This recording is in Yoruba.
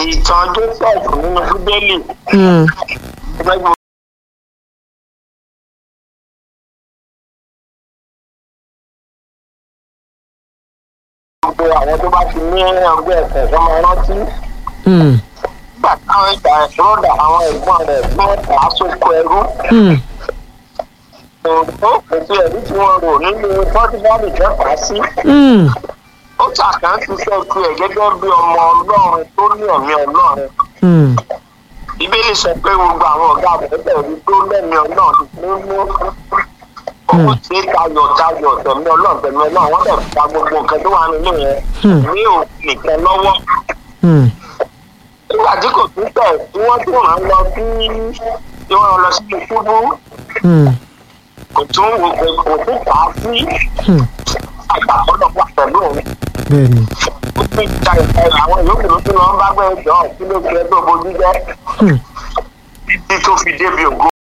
ìtàn joseph nínú bíbélì Hmm. gbẹ́gbẹ́ gbogbo àwọn tó bá ti ní ọgbẹ́ ẹ̀sẹ̀ tó máa rántí Hmm. nígbà táwọn ìgbà ìṣòro àwọn ẹ̀gbọ́n rẹ̀ tí wọ́n tà á sóko ẹrú Hmm. òun kò sí ẹ̀rí tí wọ́n rò nínú pọ́tífọ́ọ̀lù kẹfà sí Hmm. ó ṣàkáǹtì iṣẹ́ tiẹ̀ gẹ́gẹ́ bí ọmọ ọlọ́run tó ní ẹ̀mí ọlọ́run Hmm. bíbélì sọ pé gbogbo àwọn ọ̀gá àbẹ̀tẹ̀ rí tó lẹ́mí ọlọ́run ló mú owó tí tayọ̀ tayọ̀ tẹ̀mí ọlọ́run tẹ̀mí ọlọ́run wọ́n dẹ̀ fa gbogbo nǹkan tó wà nínú yẹn Hmm. ní òun nìkan lọ́wọ́ Hmm. nígbà tí kò tún tẹ̀ tí wọ́n tún rán lọ sí tí wọ́n lọ sí ìṣubú Hmm. kò tún wò pé kò tún kà á sí Hmm. àgbàkọ́dọ̀ wà pẹ̀lú òun bẹ́ẹ̀ni. ó ti ta ìta àwọn yòókù ló tún lọ ń bá gbẹ́ ìjọ kí ló fi ẹjọ́ bojú jẹ́ Hmm. títí tó fi débi ògo